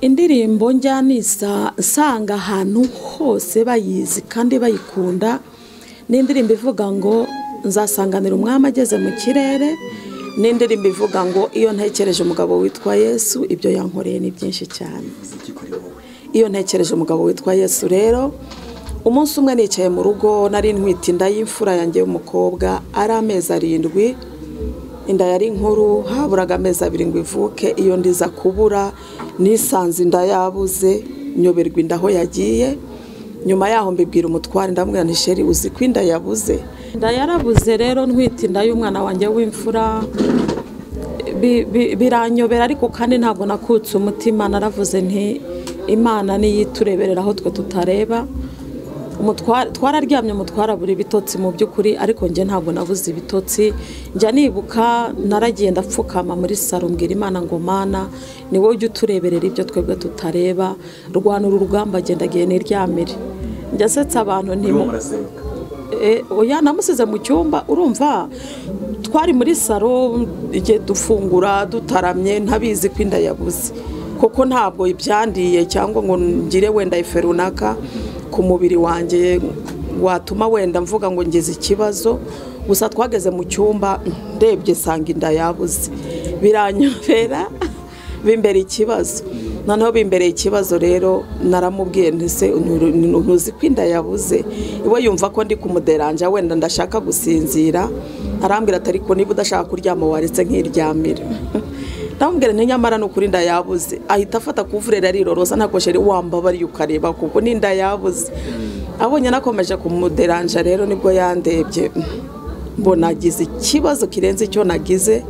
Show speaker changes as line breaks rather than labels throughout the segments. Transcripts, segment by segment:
indirimbo njyana nsanga ahantu hose bayizi kandi bayikunda ni indirimbo ivuga ngo nzasanganira umwami ageze mu kirere ni indirimbo ivuga ngo iyo ntekereje umugabo witwa yesu ibyo yankoreye ni byinshi cyane iyo ntekereje umugabo witwa yesu rero umunsi umwe nicaye mu rugo nari ntwite inda y'imfura yanjye y'umukobwa ari amezi arindwi inda yari nkuru haburaga amezi abiri ngo ivuke iyo ndiza kubura nisanze inda yabuze nyoberwa inda aho yagiye nyuma yaho mbibwira umutware ndamubwira ntisheri uzi ko inda yabuze inda yarabuze rero ntwite inda y'umwana wanjye w'imfura bi- bi- biranyobera ariko kandi ntabwo nakutse umutima naravuze nti imana niyo itureberera aho twe tutareba Umutware- twararyamye umutwara buri bitotsi mu by'ukuri ariko njye ntabwo nabuze ibitotsi njya nibuka naragenda apfukama muri saro mbwira imana ngo mana ni wowe ujya utureberera ibyo twebwe tutareba rwanura urugamba agendagiye niryamire njya asetsa abantu ntimu
murasenga
Eh, oya namusize mu cyumba urumva twari muri salo igihe dufungura dutaramye ntabizi ko inda yabuze kuko ntabwo ibyandiye cyangwa ngo ngire wenda ife runaka ku mubiri wanjye watuma wenda mvuga ngo ngize ikibazo gusa twageze mu cyumba ndebye sanga inda yabuze biranyobera bimbera ikibazo noneho bimbereye ikibazo rero naramubwiye ntise ntuzi ko inda yabuze iwe yumva ko ndi kumuderanja wenda ndashaka gusinzira arambwira atari ko niba udashaka kuryama waretse nkiryamira ndamubwira nti nyamara ni ukuri inda yabuze ahita afata kuvurera arirorosa ntabwo sheri wambabariye ukareba kuko ni inda yabuze abonye nakomeje kumuderanja rero nibwo yandebye mbona agize ikibazo kirenze icyo nagize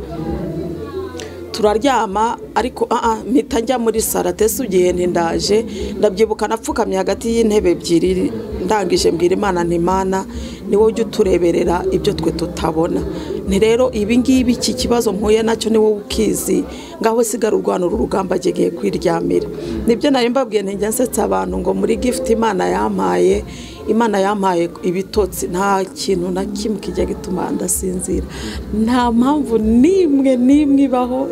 turaryama ariko aa mpita njya muri saro atese igihe ndaje ndabyibuka napfukamye hagati y'intebe ebyiri ndangije mbwira imana ntimana ni wowe ujya utureberera ibyo twe tutabona ni rero ibi ngibi iki kibazo mpuye nacyo ni wowe ukizi ngaho sigara urwanura urugamba agiye kwiryamira nibyo nari mbabwiye ntijya nsetsa abantu ngo muri gifuti imana yampaye imana yampaye ibitotsi nta kintu na kimwe kijya gituma ndasinzira nta mpamvu n'imwe n'imwe ibaho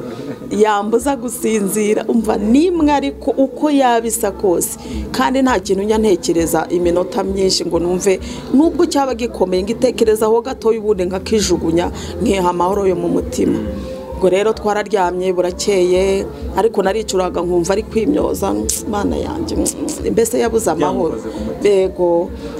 yambuza gusinzira umva n'imwe ariko uko yabisa kose kandi nta kintu njya ntekereza iminota myinshi ngo numve nubwo cyaba gikomeye ngitekerezaho gatoya ubundi nkakijugunya nkiha amahoro yo mu mutima ubwo rero twararyamye burakeye ariko naricuraga nkumva ari kwimyoza mana yanjye mbese yabuze amahoro
Byamukoze ku mutima.
yego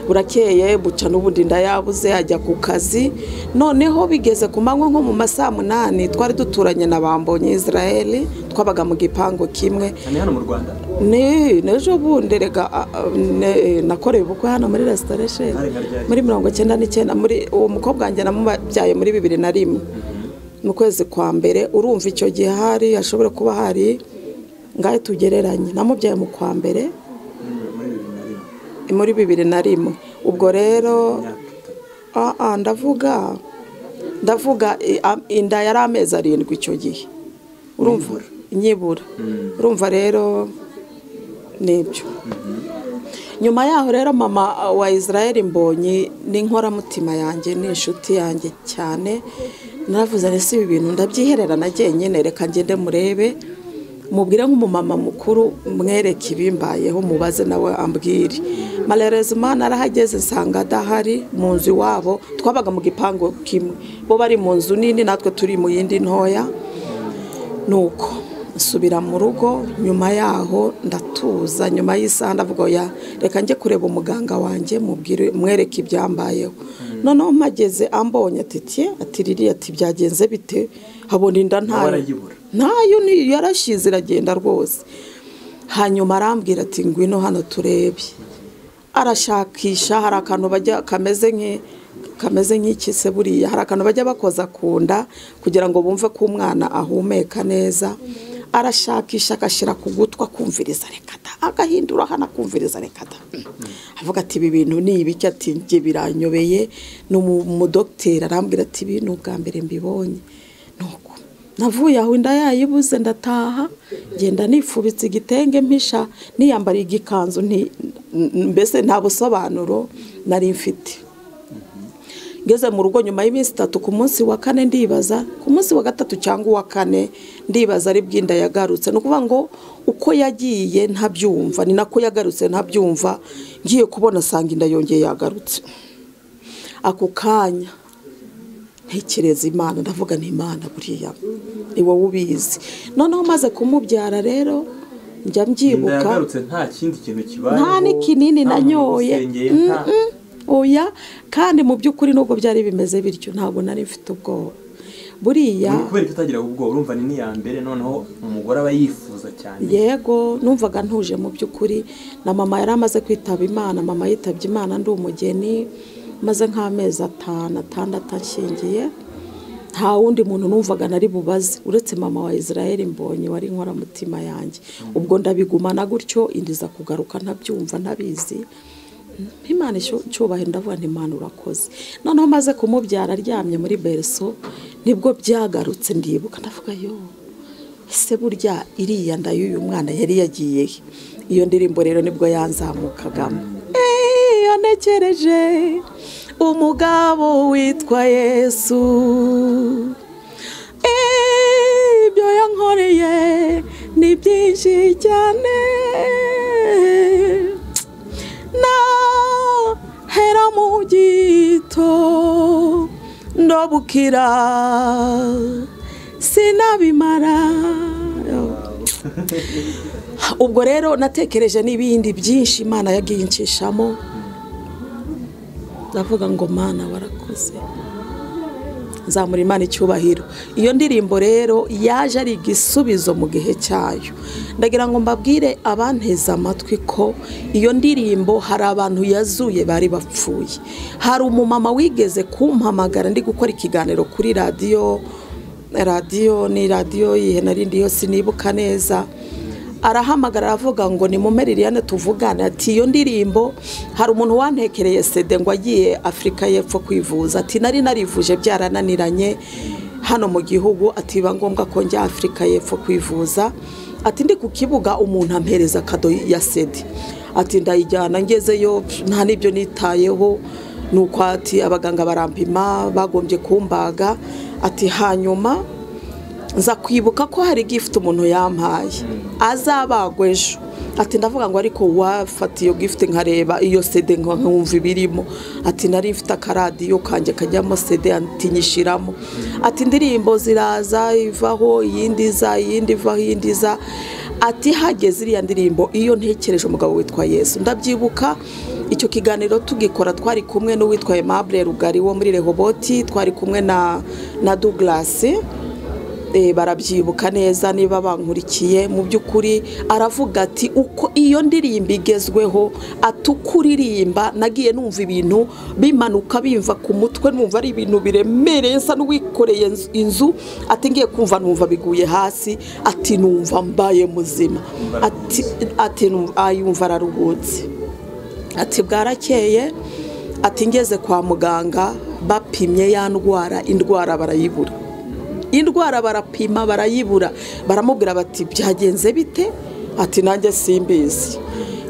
burakeye buca n'ubundi inda yabuze ajya ku kazi noneho bigeze ku manywa nko mu ma saa munani twari duturanye na bambonye israel twabaga mu gipangu kimwe
ni hano mu rwanda
ni n'ejo bundi rega a- a- ne- nakoreye ubukwe hano muri resitora sheri muri mirongo icyenda n'icyenda muri uwo mukobwa wanjye namubyaye muri bibiri na rimwe mu kwezi kwa mbere urumva icyo gihe hari hashobora kuba hari ngahe tugereranye namubyaye mu kwa mbere
muri bibiri na rimwe
muri bibiri na rimwe ubwo rero
imyaka itatu
ah, ah, ndavuga ndavuga i- am- inda yari amezi arindwi icyo gihe urumva
Nyibura.
nyibura urumva rero nibyo nyuma yaho rero mama uh, wa israel mbonyi ni inkoramutima yanjye ni inshuti yanjye cyane naravuze nti si ibi bintu ndabyihererana njyenyine reka ngende murebe mubwire nk'umumama mukuru mwereke ibimbayeho mubaze nawe ambwire malerezima narahageze nsanga adahari mu nzu iwabo twabaga mu gipangu kimwe bo bari mu nzu nini natwe turi mu yindi ntoya nuko nsubira mu rugo nyuma yaho ndatuza nyuma y'isaha ndavuga ya reka njye kureba umuganga wanjye mubwire mwereke ibyambayeho noneho mpageze ambonye atitiye ati ririya ati byagenze bite habona inda ntayo
arayibura.
ntayo ni- yarashyize iragenda rwose hanyuma arambwira ati ngwino hano turebe arashakisha hari akantu bajya kameze nki kameze nk'iki se buriya hari akantu bajya bakoza ku nda kugira ngo bumve ko umwana ahumeka neza arashakisha agashyira ku gutwi akumviriza reka da agahindura hano akumviriza reka da avuga ati ibi bintu ni ibiki ati njye biranyobeye ni umu- umudogiteri arambwira ati ibi ni ubwa mbere mbibonye nuko navuye aho inda yayibuze ndataha ngenda nifubitse igitenge mpisha niyambariye igikanzu nti- mbese nta busobanuro nari mfite ngeze mu rugo nyuma y'iminsi itatu ku munsi wa kane ndibaza ku munsi wa gatatu cyangwa uwa kane ndibaza ari bw'inda yagarutse ni ukuvuga ngo uko yagiye ntabyumva ni nako yagarutse ntabyumva ngiye kubona asanga inda yongeye yagarutse ako kanya ntekereza imana ndavuga ni imana buriya ni wowe ubizi noneho maze kumubyara rero njya
inda
mbyibuka
yagarutse nta kindi kintu kibayeho
nta n'ikinini
nta
nanyoye
musengeye, nta
Mm-mm. oya kandi mu by'ukuri nubwo byari bimeze bityo ntabwo nari mfite ubwoba buriya
Ni kubera ko utagira ubwoba urumva ni n'iya mbere noneho umugore aba yifuza cyane
yego numvaga ntuje mu by'ukuri na mama yari amaze kwitaba imana mama yitabye imana ndi umugeni maze nk'amezi atanu atandatu ashingiye nta wundi muntu numvaga nari bubaze uretse mama wa israel mbonye wari inkoramutima yanjye ubwo ndabigumana gutyo indiza kugaruka ntabyumva ntabizi Imana isho- icyubahiro ndavuga nti Imana urakoze noneho maze kumubyara aryamye muri bereso nibwo byagarutse ndibuka ndavuga yo ese burya iriya nda y'uyu mwana yari yagiye he iyo ndirimbo rero nibwo yanzamukagamo iyo ntekereje umugabo witwa yesu ibyo yankoreye ni byinshi cyane nahera mu gito ndobukira sinabimara ubwo rero natekereje n'ibindi byinshi imana yagiye incishamo ndavuga ngo mana warakoze nzamura imana icyubahiro iyo ndirimbo rero yaje ari igisubizo mu gihe cyayo ndagira ngo mbabwire abanteze amatwi ko iyo ndirimbo hari abantu yazuye bari bapfuye hari umumama wigeze kumpamagara ndi gukora ikiganiro kuri radiyo radiyo ni radiyo yihe narindi yose sinibuka neza arahamagara aravuga ngo nimume liliane tuvugane ati iyo ndirimbo hari umuntu wantekereye sede ngo agiye afurika y'epfo kwivuza ati nari narivuje byarananiranye hano mu gihugu ati biba ngombwa ko njya afurika y'epfo kwivuza ati ndi ku kibuga umuntu ampereza akado ya sede ati ndayijyana ngezeyo pf, nta n'ibyo nitayeho nuko ati abaganga barampima bagombye kumbaga ati hanyuma nza kwibuka ko hari gifuti umuntu yampaye azabagwa ejo ati ndavuga ngo ariko wafata iyo gifuti nkareba iyo sede nka- nkumva ibirimo ati nari mfite akaradiyo kanjye kajyamo sede ati nyishyiramo ati indirimbo ziraza ivaho iyindi iza iyindi ivaho iyindi iza ati hageze iriya ndirimbo iyo ntekereje umugabo witwa yesu ndabyibuka icyo kiganiro tugikora twari kumwe n'uwitwa Aimable rugari wo muri rehoboti twari kumwe na na douglas Eh, barabyibuka neza niba bankurikiye mu by'ukuri aravuga ati uko iyo ndirimbo igezweho atukuririmba nagiye numva ibintu bimanuka bimva ku mutwe numva ari ibintu biremereye nsa n'uwikoreye inzu- inzu ati ngiye kumva numva biguye hasi ati numva mbaye muzima ati ati numva- ah, yumva araruhutse ati bwarakeye ati ngeze kwa muganga bapimye ya ndwara indwara barayibura indwara barapima barayibura baramubwira bati byagenze bite ati nanjye simbizi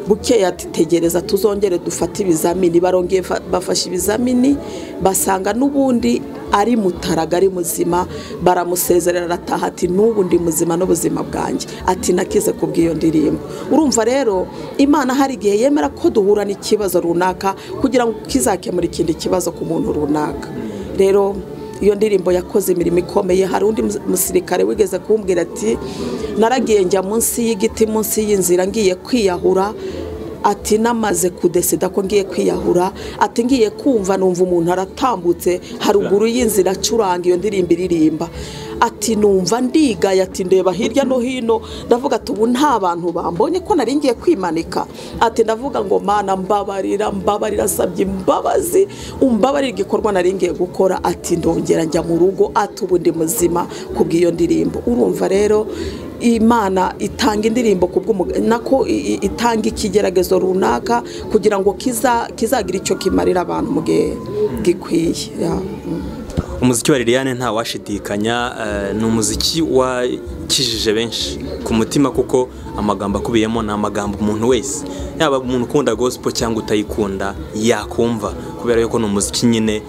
bukeye ati tegereza tuzongere dufate ibizamini barongeye fa- bafashe ibizamini basanga n'ubundi ari mutaraga ari muzima baramusezerera arataha ati n'ubu ndi muzima n'ubuzima bwanjye ati nakize ku bw'iyo ndirimbo urumva rero imana hari igihe yemera ko duhura n'ikibazo runaka kugira ngo kizakemura ikindi kibazo ku muntu runaka rero iyo ndirimbo yakoze imirimo ikomeye hari undi mus- musirikare wigeze kumbwira ati naragiye njya munsi y'igiti munsi y'inzira ngiye kwiyahura ati namaze kudesida ko ngiye kwiyahura ati ngiye kumva numva umuntu aratambutse haruguru y'inzira acuranga iyo ndirimbo iririmba ati numva ndigaye ati ndeba hirya no hino ndavuga ati ubu nta bantu bambonye ko nari ngiye kwimanika ati ndavuga ngo mana mbabarira mbabarira asabye imbabazi umbabarira igikorwa nari ngiye gukora ati ndongera njya mu rugo ati ubu ndi muzima ku bw'iyo ndirimbo urumva rero imana itanga indirimbo ku bw'umu- nako i- i- itanga ikigeragezo runaka kugira ngo kiza- kizagira icyo kimarira abantu mu gihe gikwiye Ya.
umuziki wa liliane ntawashidikanya eh, ni umuziki wakijije benshi ku mutima kuko amagambo akubiyemo ni amagambo umuntu wese yaba umuntu ukunda gospel cyangwa utayikunda yakumva kubera yuko ni umuziki nyine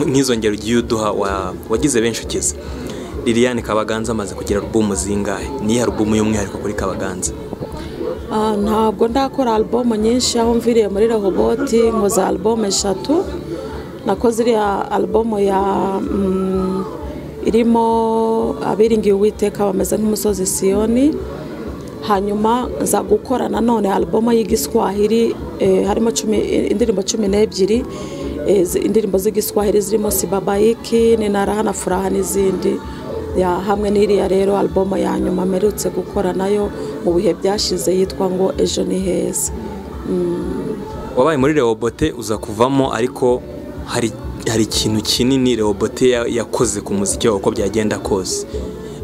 nk'izongero ugiye uduha wa- wagize benshi ukize liliane kabaganza amaze kugira alubumu zingahe niyo alubumu y'umwihariko kuri kabaganza
Ah, ntabwo ndakora album nyinshi aho mviriye muri rehoboti nkoze album eshatu nakoze iriya album ya mm, irimo abiringiye uwiteka bameze nk'umusozi siyoni hanyuma nza gukora nanone album y'igiswahili eh, harimo cumi, indirimbo cumi n'ebyiri eh, zi- indirimbo z'igiswahili zirimo sibabayiki ninarahana furaha n'izindi ya hamwe n'iriya rero album ya nyuma mperutse gukora nayo mu bihe byashize yitwa ngo ejo ni heza
wabaye muri rehobote uza kuvamo ariko hari hari ikintu kinini rehobote ya- yakoze ku muziki wawe uko byagenda kose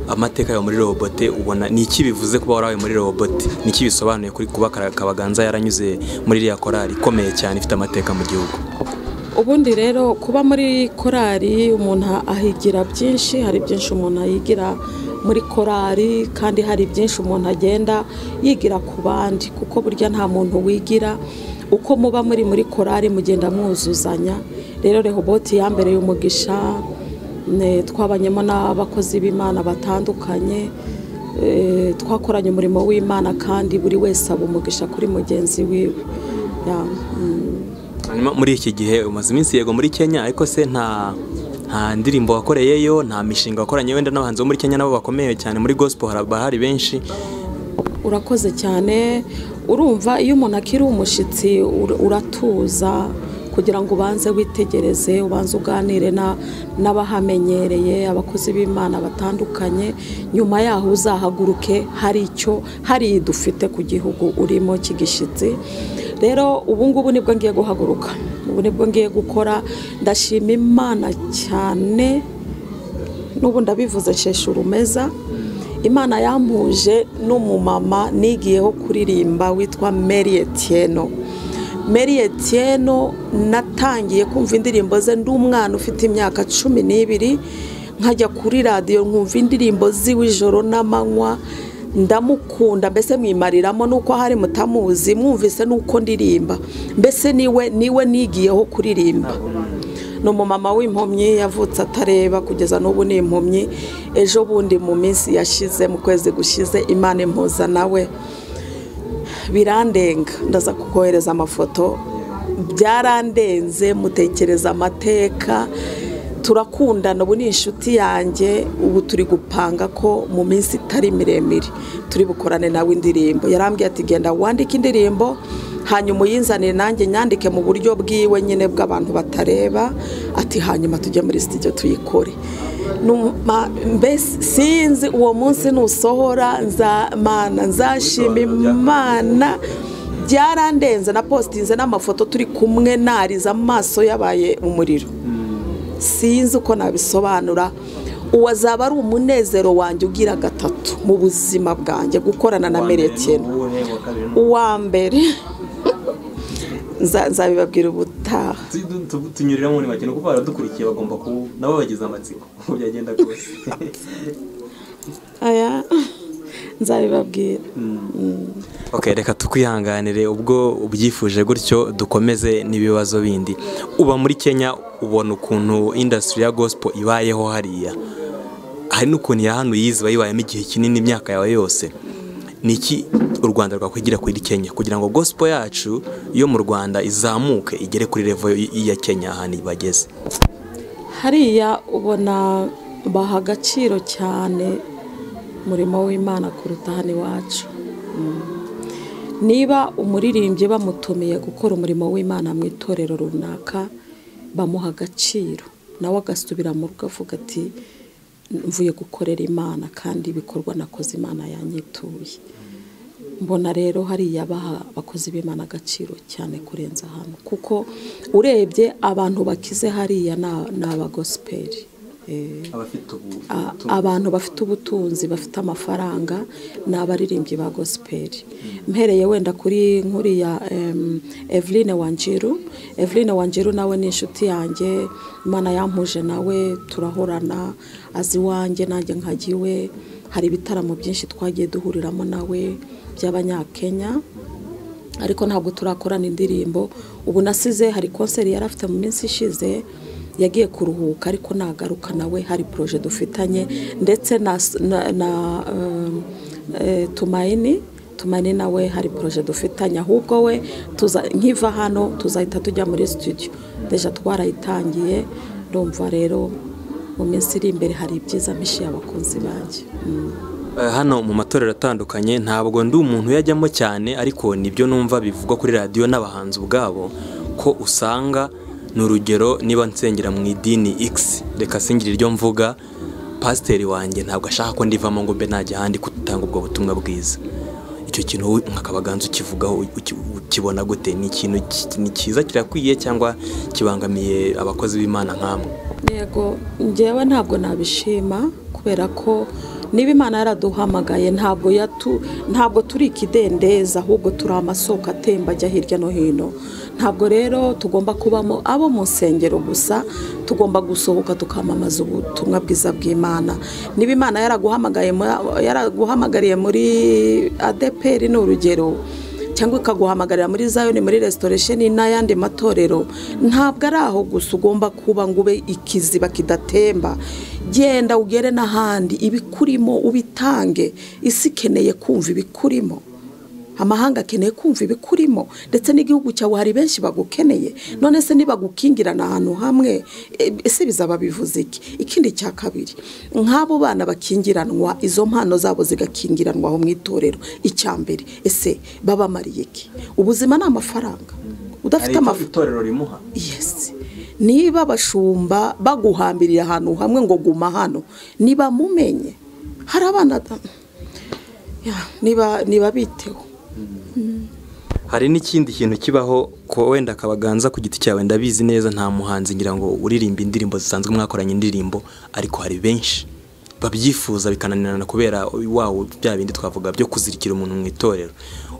amateka yawe muri rehobote ubona ni iki bivuze kuba warabaye muri rehobote ni iki bisobanuye kuri kuba Kara- kabaganza yaranyuze muri iriya korari ikomeye cyane ifite amateka mu gihugu
ubundi rero kuba muri korari umuntu ahigira byinshi hari byinshi umuntu yigira muri korari kandi hari byinshi umuntu agenda yigira ku bandi kuko burya nta muntu wigira uko muba muri muri korari mugenda mwuzuzanya rero rehoboti yambereye umugisha ne- twabanyemo n'abakozi b'imana batandukanye eh, twakoranye umurimo w'imana kandi buri wese aba umugisha kuri mugenzi wiwe Ya, mm.
hanyuma muri iki gihe umaze iminsi yego muri kenya ariko se nta nta ndirimbo wakoreyeyo nta mishinga wakoranye wenda n'abahanzi bo muri kenya nabo bakomeye cyane muri gospel hari bahari benshi
urakoze cyane urumva iyo umuntu akiri umushyitsi ur- uratuza kugira ngo ubanze witegereze ubanze uganire na- n'abahamenyereye abakozi b'imana batandukanye nyuma yaho uzahaguruke hari icyo hari dufite ku gihugu urimo cy'igishyitsi rero ubu ngubu nibwo ngiye guhaguruka ubu nibwo ngiye gukora ndashima imana cyane n'ubu ndabivuze nsheshe urumeza imana yampuje n'umumama nigiyeho kuririmba witwa mary etieno mary etieno natangiye kumva indirimbo ze ndi umwana ufite imyaka cumi n'ibiri nkajya kuri radiyo nkumva indirimbo ziwe ijoro n'amanywa ndamukunda mbese mwimariramo nuko hari mutamuzi mwumvise nuko ndirimba mbese niwe niwe nigiyeho kuririmba ni umumama w'impumyi yavutse atareba kugeza n'ubu ni impumyi ejo bundi mu minsi yashize mu kwezi gushize imana impuza nawe birandenga ndaza kukohereza amafoto byarandenze mutekereza amateka turakundana ubu ni inshuti yanjye ubu turi gupanga ko mu minsi itari miremire turi bukorane nawe indirimbo yarambwiye ati genda wandike indirimbo hanyuma uyinzanire nanjye nyandike mu buryo bwiwe nyine bw'abantu batareba ati hanyuma tujye muri sitidiyo tuyikore Numa- mbese sinzi uwo munsi nusohora nzamana nzashima imana byarandenze na positinze n'amafoto turi kumwe nariza amaso yabaye umuriro sinzi uko nabisobanura uwazaba ari umunezero wanjye ugira gatatu mu buzima bwanjye gukorana na merekeno uwa mbere Nza- nzabibabwira ubutaha
tunyurira muri make ni ukuvuga baradukurikiye bagomba kuba nabo bagize amatsiko uko byagenda kose
aya nzabibabwira
Ok, reka tukwihanganire ubwo ubyifuje gutyo dukomeze n'ibibazo bindi uba muri kenya ubona ukuntu indasitiri ya gospel ibayeho hariya hari n'ukuntu iya hano yizi iba yibayemo igihe kinini imyaka yawe yose ni iki u rwanda rwakwigira kuri kenya kugira ngo gospel yacu yo mu rwanda izamuke igere kuri revo iya kenya ahantu bageze
hariya ubona baha agaciro cyane umurimo w'imana kuruta hano iwacu Mm. niba umuririmbyi bamutumiye gukora umurimo w'imana mu itorero runaka bamuha agaciro nawe agasubira mu rugo avuga ati mvuye gukorera imana kandi ibikorwa nakoze imana yanyituye mbona rero hariya baha abakozi b'imana agaciro cyane kurenza hano kuko urebye abantu bakize hariya ni- ni abagosiperi Eh,
abafite ubu
a- abantu bafite ubutunzi bafite amafaranga ni abaririmbyi ba gosperi mpereye wenda kuri nkuriya em, Eveline Wanjiru Eveline Wanjiru nawe ni inshuti yanjye imana yampuje nawe turahorana azi iwanjye nanjye nkajya iwe hari ibitaramo byinshi twagiye duhuriramo nawe by'abanyakenya ariko ntabwo turakorana indirimbo ubu nasize hari konseri yari afite mu minsi ishize yagiye kuruhuka ariko nagaruka nawe hari poroje dufitanye ndetse na na- na um, eh, tumayini tumayini nawe hari poroje dufitanye ahubwo we tuza- nkiva hano tuzahita tujya muri studio deja twarayitangiye ndumva rero mu minsi iri imbere hari ibyiza mpishiye abakunzi banjye Mm.
Eh, hano mu matorero atandukanye ntabwo ndi umuntu uyajyamo cyane ariko nibyo numva bivugwa kuri radiyo n'abahanzi ubwabo ko usanga ni urugero niba nsengera mu idini x reka singire iryo mvuga pasiteri wanjye ntabwo ashaka ko ndivamo ngo mbe najya ahandi gutanga ubwo butumwa bwiza icyo kintu wowe nkakabaganza ukivugaho uki- ukibona gute ni ikintu ki- ni cyiza kirakwiye cyangwa kibangamiye abakozi b'imana nk'amwe
yego njyewe ntabwo nabishima kubera ko niba imana yaraduhamagaye ntabwo yatu ntabwo turi ikidendezi ahubwo turi amasoko atemba ajya hirya no hino ntabwo rero tugomba kubamo abo mu nsengero gusa tugomba gusohoka tukamamaza ubutumwa bwiza bw'imana niba imana yaraguhamagaye mu- yaraguhamagariye muri adeperi ni urugero cyangwa ikaguhamagarira muri zayoni muri resitoresheni n'ayandi matorero ntabwo ari aho gusa ugomba kuba ngo ube ikiziba kidatemba genda ugere n'ahandi ibikurimo ubitange isi ikeneye kumva ibikurimo amahanga akeneye kumva ibikurimo ndetse n'igihugu cyawe hari benshi bagukeneye none se nibagukingirana ahantu hamwe e- ese bizaba bivuze iki ikindi cya kabiri nk'abo bana bakingiranwa izo mpano zabo zigakingiranwa aho mu itorero icya mbere ese babamariye iki ubuzima ni amafaranga udafite
icyo
amafaranga
itorero rimuha
yesi niba abashumba baguhambiriye ahantu hamwe ngo guma hano niba mumenye hari abana da- Ya, niba niba biteho
hari n'ikindi kintu kibaho ko wenda akabaganza ku giti cyawe ndabizi neza nta muhanzi ngira ngo uririmba indirimbo zisanzwe mwakoranye indirimbo ariko hari benshi babyifuza bikananirana kubera wawo bya bindi twavuga byo kuzirikira umuntu mu itorero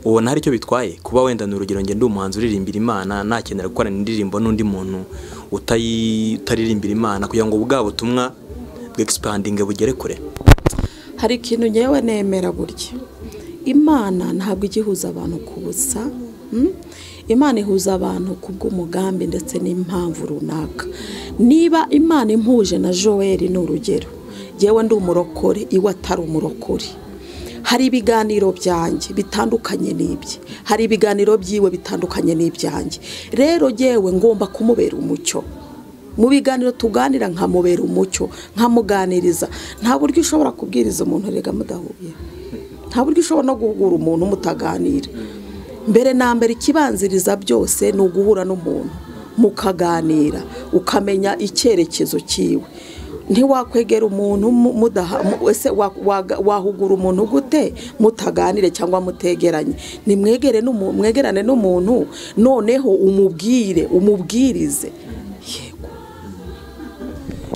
ubona hari icyo bitwaye kuba wenda ni urugero ngende umuhanzi uririmbira imana nakenera gukorana indirimbo n'undi muntu utayi- utaririmbira imana kugira ngo bwa butumwa bwegisipandinge bugere kure
hari ikintu ngewe nemera burya imana ntabwo ijya ihuza abantu ku busa mm? imana ihuza abantu ku bw'umugambi ndetse n'impamvu runaka niba imana impuje na joel ni urugero ngewe ndi umurokore iwe atari umurokore hari ibiganiro byanjye bitandukanye n'ibye hari ibiganiro by'iwe bitandukanye n'ibyanjye rero ngewe ngomba kumubera umucyo mu biganiro tuganira nkamubera umucyo nkamuganiriza nta buryo ushobora kubwiriza umuntu rega mudahuye nta buryo ushobora no guhugura umuntu mutaganira mbere na mbere ikibanziriza byose ni uguhura n'umuntu mukaganira ukamenya icyerekezo cyiwe ntiwakwegera umuntu mu- mudaha mu- ese wa- waga- wahugura umuntu gute mutaganire cyangwa mutegeranye nimwegere n'umu- mwegerane n'umuntu noneho umubwire umubwirize yego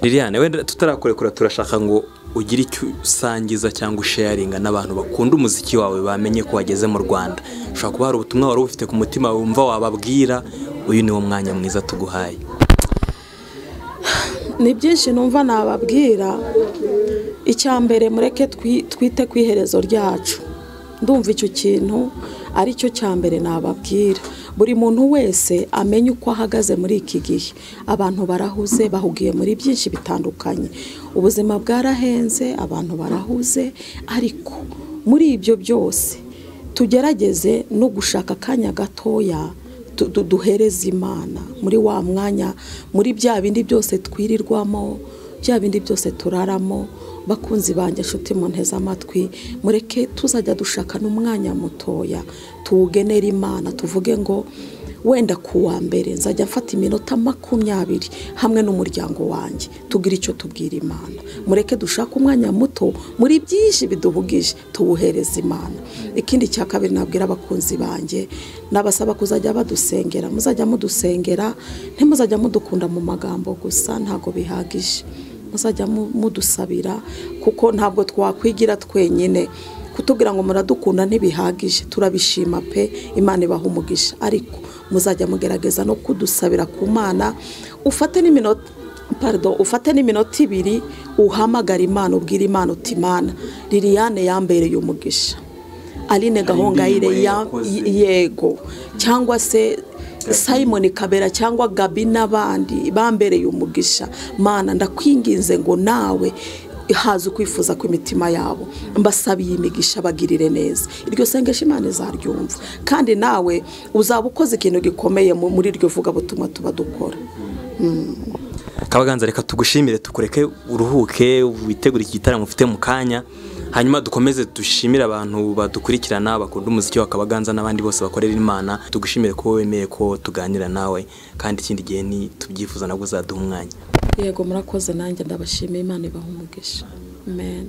Liliane wenda tutarakurekura turashaka ngo ugire icyo usangiza cyangwa usharinga n'abantu bakunda umuziki wawe bamenye ko wageze mu Rwanda ushobora kuba hari ubutumwa wari ufite ku mutima wumva wababwira uyu ni wo mwanya mwiza tuguhaye
ni byinshi numva nababwira icya mbere mureke twi- twite ku iherezo ryacu ndumva icyo kintu ari cyo cya mbere nababwira buri muntu wese amenye uko ahagaze muri iki gihe abantu barahuze bahugiye muri byinshi bitandukanye ubuzima bwarahenze abantu barahuze ariko muri ibyo byose tugerageze no gushaka akanya gatoya du- du- duhereze imana muri wa mwanya muri bya bindi byose twirirwamo bya bindi byose turaramo bakunzi banjye inshuti mu nteze amatwi mureke tuzajya dushaka n'umwanya mutoya tuwugenera imana tuvuge ngo wenda ku wa mbere nzajya mfata iminota makumyabiri hamwe n'umuryango wanjye tugire icyo tubwira imana mureke dushake umwanya muto muri byinshi biduhugije tuwuhereze imana ikindi cya kabiri nabwira abakunzi banjye nabasaba kuzajya badusengera muzajya mudusengera ntimuzajya mudukunda mu magambo gusa ntabwo bihagije muzajya mu- mudusabira kuko ntabwo twakwigira twenyine kutubwira ngo muradukunda ntibihagije turabishima pe imana ibaha umugisha ariko muzajya mugerageza no kudusabira ku mana ufate n'iminota pardon ufate n'iminota ibiri uhamagara imana ubwira imana uti imana liliane yambereye umugisha aline gahongayire
indirimbo yakoze.
ya- yego cyangwa se simon kabera cyangwa gabi n'abandi bambereye umugisha mana ndakwinginze ngo nawe haza ukwifuza kw'imitima yabo mbasabiye imigisha bagirire neza iryo sengesho imana izaryumva kandi nawe uzaba ukoze ikintu gikomeye mu- muri iryo vugabutumwa tuba dukora
kabaganza reka tugushimire tukureke uruhuke witegure iki gitaramo ufite mu kanya hanyuma dukomeze dushimire abantu badukurikirana bakunda umuziki wa kabaganza n'abandi bose bakorera imana tugushimire ko wemeye ko tuganira nawe kandi ikindi gihe ntitubyifuza nabwo uzaduha umwanya
yego murakoze nanjye ndabashimiye imana ibaha umugisha amen